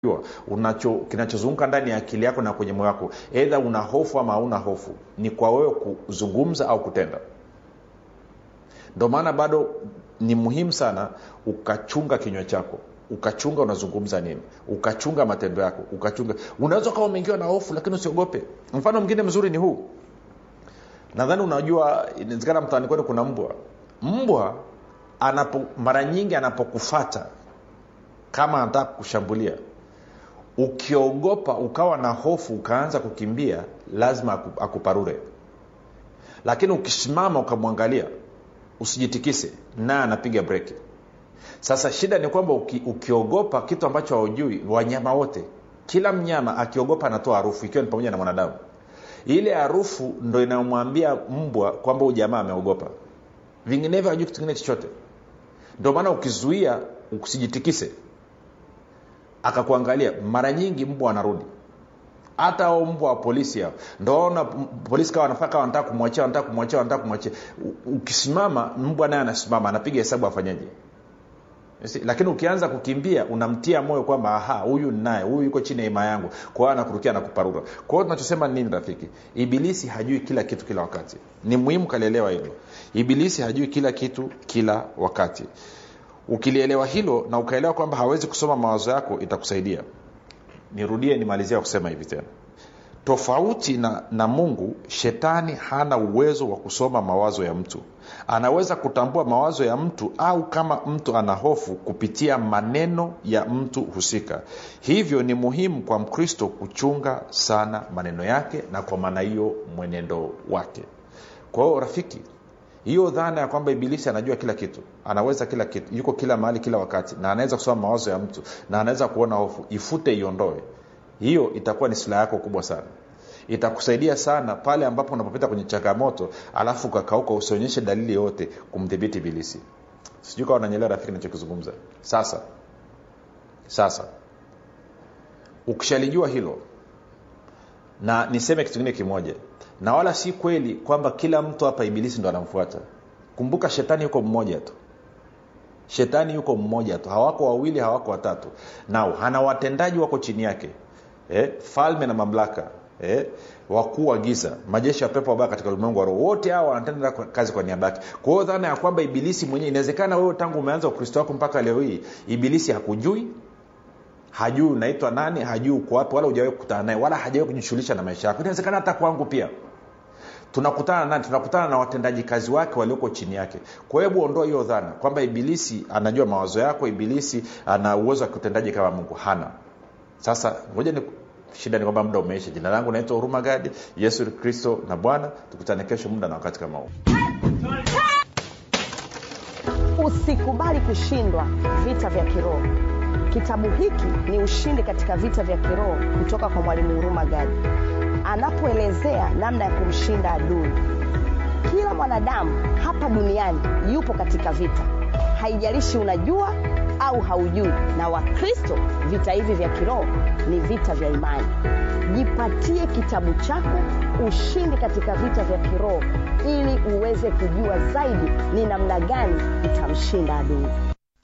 unacho kinachozunguka ndani ya akili yako na kwenye moyo wako edha una hofu ama hauna hofu ni kwa wewe kuzungumza au kutenda ndio maana bado ni muhimu sana ukachunga kinywa chako ukachunga unazungumza nini ukachunga matendo yako ukachunga unaweza ukawa umeingiwa na hofu lakini usiogope mfano mwingine mzuri ni huu nadhani unajua inawezekana mtaani kwenu kuna mbwa mbwa anapo mara nyingi anapokufata kama anataka kushambulia ukiogopa ukawa na hofu ukaanza kukimbia lazima akuparure lakini ukisimama ukamwangalia usijitikise naye anapiga breki sasa shida ni kwamba uki, ukiogopa kitu ambacho haujui wanyama wote kila mnyama akiogopa anatoa harufu ikiwa ni pamoja na mwanadamu ile harufu ndo inayomwambia mbwa kwamba huyu jamaa ameogopa vinginevyo hajui kitu kingine chochote ndio maana ukizuia usijitikise akakuangalia mara nyingi mbwa anarudi hata ao mbwa wa polisi hao ndoona polisi kawa wanafaa kawa wanataka kumwachia wanataka kumwachia wanataka kumwachia ukisimama mbwa naye anasimama anapiga hesabu afanyaje lakini ukianza kukimbia unamtia moyo kwamba aha huyu naye huyu yuko chini ya ima yangu kwa hiyo anakurukia na kuparura kwa hiyo tunachosema nini rafiki ibilisi hajui kila kitu kila wakati ni muhimu kalielewa hilo ibilisi hajui kila kitu kila wakati ukilielewa hilo na ukaelewa kwamba hawezi kusoma mawazo yako itakusaidia nirudie nimalizia kusema hivi tena tofauti na, na mungu shetani hana uwezo wa kusoma mawazo ya mtu anaweza kutambua mawazo ya mtu au kama mtu ana hofu kupitia maneno ya mtu husika hivyo ni muhimu kwa mkristo kuchunga sana maneno yake na kwa maana hiyo mwenendo wake kwa hiyo rafiki hiyo dhana ya kwamba ibilisi anajua kila kitu anaweza kila kitu yuko kila mahali kila wakati na anaweza kusoma mawazo ya mtu na anaweza kuona hofu ifute iondoe hiyo itakuwa ni silaha yako kubwa sana itakusaidia sana pale ambapo unapopita kwenye changamoto alafu ukakauka usionyeshe dalili yoyote kumdhibiti ibilisi sijui kawa nanyelewa rafiki nachokizungumza sasa sasa ukishalijua hilo na niseme kitu kingine kimoja na wala si kweli kwamba kila mtu hapa ibilisi ndo anamfuata kumbuka shetani yuko mmoja tu shetani yuko mmoja tu hawako wawili hawako watatu nao hana watendaji wako chini yake eh, falme na mamlaka eh, wakuu wa giza majeshi ya pepo wabaya katika ulimwengu wa roho wote hao wanatenda kazi kwa niaba yake kwa hiyo dhana ya kwamba ibilisi mwenyewe inawezekana wewe tangu umeanza ukristo wako mpaka leo hii ibilisi hakujui hajui unaitwa nani hajui uko wapi wala hujawahi kukutana naye wala hajawai kujishughulisha na maisha yako inawezekana hata kwangu pia tunakutana nani tunakutana na watendaji kazi wake walioko chini yake kwa hebu ondoa hiyo dhana kwamba ibilisi anajua mawazo yako ibilisi ana uwezo wa kiutendaji kama mungu hana sasa ngoja ni shida ni kwamba muda umeisha jina langu naitwa huruma gadi yesu kristo na bwana tukutane kesho muda na wakati kama huu usikubali kushindwa vita vya kiroho kitabu hiki ni ushindi katika vita vya kiroho kutoka kwa mwalimu huruma gadi anapoelezea namna ya kumshinda adui kila mwanadamu hapa duniani yupo katika vita haijalishi unajua au haujui na wakristo vita hivi vya kiroho ni vita vya imani jipatie kitabu chako ushindi katika vita vya kiroho ili uweze kujua zaidi ni namna gani utamshinda adui